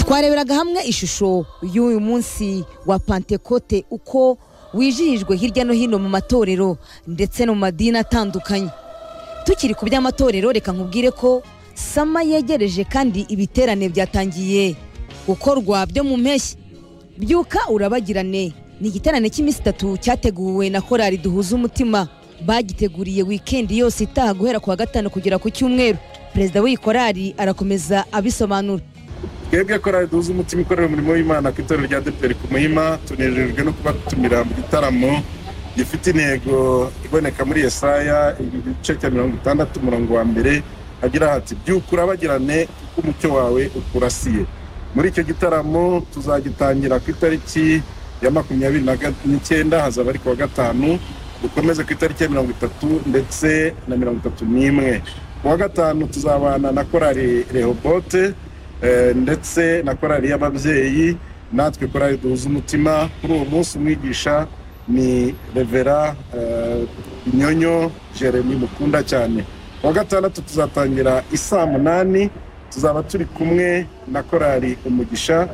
twareberaga hamwe ishusho y'uyu munsi wa pantekote uko wijihijwe hirya no hino mu matorero ndetse no mu madini atandukanye tukiri ku by'amatorero reka nkubwire ko sama yegereje kandi ibiterane byatangiye gukorwa byo mu mpeshyi byuka urabagirane ni igiterane cy'iminsi itatu cyateguwe na korali duhuza umutima bagiteguriye wikendi yose itaha guhera ku wa gatanu kugera ku cyumweru perezida w'iyi korali arakomeza abisobanura twebwe korali duhuza umutima ikorera umurimo w'imana ku itorero rya deperi ku muhima tunejejwe no kuba dutumira mu gitaramo gifite intego iboneka muri esaya igice cya mirongo itandatu umurongo wa mbere agira hati byuka urabagirane kuko umucyo wawe ukurasiye muri icyo gitaramo tuzagitangira ku itariki ya makumyabiri n'icyenda hazaba ari ku wa gatanu dukomeze ku itariki ya mirongo itatu ndetse na mirongo itatu n'imwe ku wa gatanu tuzabana na korali rehobote ndetse na korali y'ababyeyi natwe korali duhuza umutima kuri uwo munsi umwigisha ni revera inyonyo jeremy mukunda cyane wa gatandatu tuzatangira isaa munani tuzaba turi kumwe na korali umugisha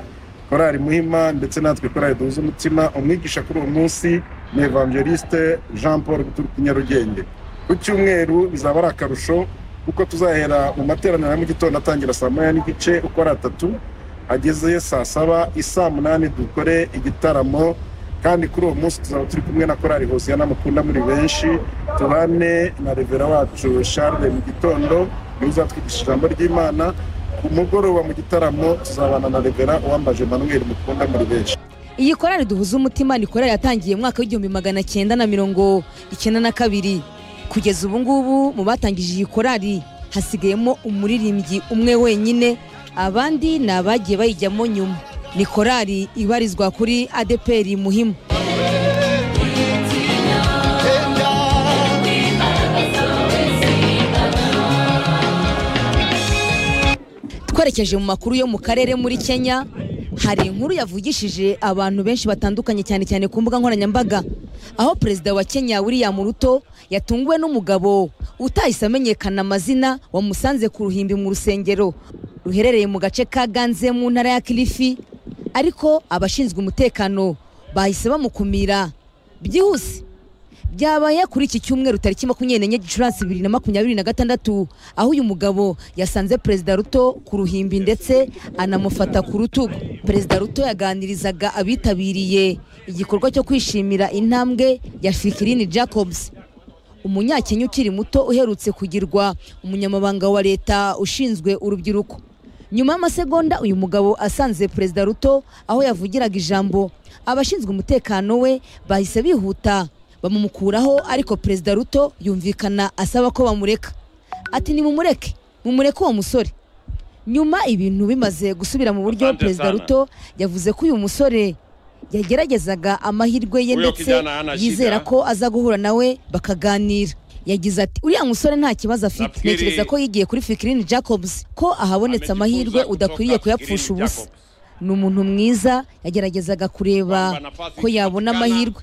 korali muhima ndetse natwe korali duhuza umutima umwigisha kuri uwo munsi ni evangeliste jean paul guturuka nyarugenge ku cyumweru bizaba ari akarusho kuko tuzahera mu materaniro ya mu gitondo atangira saa moya n'igice uko ari atatu ageze saa saba isaa munani dukore igitaramo kandi kuri uwo munsi tuzaba turi kumwe na korali hosiya n'amukunda muri benshi tubane na revera wacu Charles mu gitondo niwe uzatwigisha ijambo ry'imana ku mugoroba mu gitaramo tuzabana na revera uwambaje manweri mukunda muri benshi iyi korali duhuza umutima ni korali yatangiye mu mwaka w'igihumbi magana cyenda na mirongo icyenda na kabiri kugeza ubu ngubu mu batangije iyi korali hasigayemo umuririmbyi umwe wenyine abandi ni abagiye bayijyamo nyuma ni korali ibarizwa kuri adeperi muhimu twerekeje mu makuru yo mu karere muri kenya hari inkuru yavugishije abantu benshi batandukanye cyane cyane ku mbuga nkoranyambaga aho perezida wa kenya william ruto yatunguwe n'umugabo utahise amenyekana amazina wamusanze ku ruhimbi mu rusengero ruherereye mu gace ka ganze mu ntara ya kilifi ariko abashinzwe umutekano bahise bamukumira byihuse byabaye kuri iki cyumweru tariki makumyabiri n'enye gicurasi bibiri na makumyabiri na gatandatu aho uyu mugabo yasanze perezida ruto ku ruhimbi ndetse anamufata ku rutugu perezida ruto yaganirizaga abitabiriye igikorwa cyo kwishimira intambwe ya fikirini jacobs umunyakenya ukiri muto uherutse kugirwa umunyamabanga wa leta ushinzwe urubyiruko nyuma y'amasegonda uyu mugabo asanze perezida ruto aho yavugiraga ijambo abashinzwe umutekano we bahise bihuta bamumukuraho ariko perezida ruto yumvikana asaba ko bamureka ati nimumureke mumureke uwo musore nyuma ibintu bimaze gusubira mu buryo perezida ruto yavuze ko uyu musore yageragezaga amahirwe ye ndetse yizera ko aza guhura nawe bakaganira yagize ati uriya musore nta kibazo afite ntekereza ko yigiye kuri fikirini jacobs ko ahabonetse amahirwe udakwiriye kuyapfusha ubusa ni umuntu mwiza yageragezaga kureba ko yabona amahirwe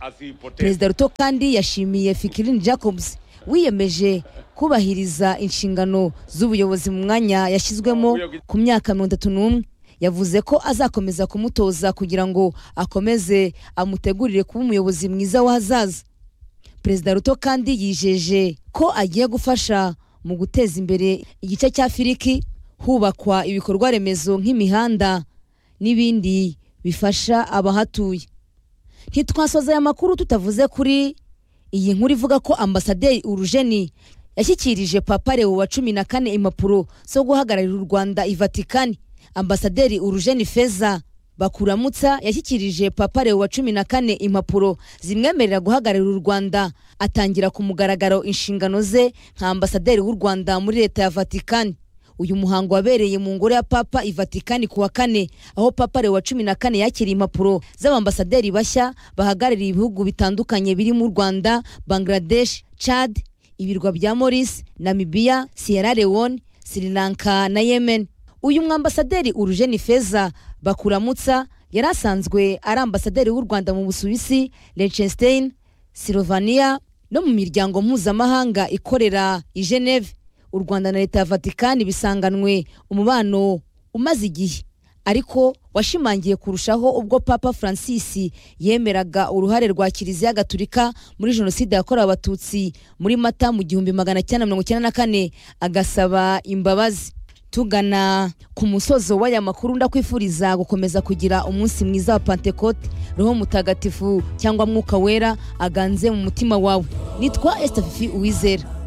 perezida ruto kandi yashimiye fikirini jacobs wiyemeje kubahiriza inshingano z'ubuyobozi mu mwanya yashyizwemo ku myaka mirongo itatu n'umwe yavuze ko azakomeza kumutoza kugira ngo akomeze amutegurire kuba umuyobozi mwiza w'ahazaza perezida ruto kandi yijeje ko agiye gufasha mu guteza imbere igice cya firiki hubakwa ibikorwa remezo nk'imihanda n'ibindi bifasha abahatuye ntitwasoza aya makuru tutavuze kuri iyi nkuru ivuga ko ambasaderi urujeni yashyikirije papa lewo wa cumi na kane impapuro zo guhagararira u rwanda i vatikani ambasaderi urujeni feza bakuramutsa yashyikirije papa lewo wa cumi na kane impapuro zimwemerera guhagararira u rwanda atangira ku mugaragaro inshingano ze nka ambasaderi w'u rwanda muri leta ya vatikani uyu muhango wabereye mu ngoro ya papa i vatikani ku wa kane aho papa lewa cumi na kane yakiriye impapuro z'abambasaderi bashya bahagarariye ibihugu bitandukanye birimo u rwanda bangladesh chad ibirwa bya maurice namibia sierra leone sri lanka na yemen uyu mwambasaderi urujeni feza bakuramutsa yari asanzwe ari ambasaderi w'u rwanda mu busuwisi liechtenstein slovania no mu miryango mpuzamahanga ikorera i geneve u rwanda na leta ya vatikani bisanganwe umubano umaze igihe ariko washimangiye kurushaho ubwo papa francis yemeraga uruhare rwa kiliziya gatulika muri jenoside yakorewe abatutsi muri mata mu gihumbi magana cyenda mirongo icyenda na kane agasaba imbabazi tugana ku musozo w'aya makuru ndakwifuriza gukomeza kugira umunsi mwiza wa pantekote roho mutagatifu cyangwa mwuka wera aganze mu mutima wawe nitwa estafifi uwizera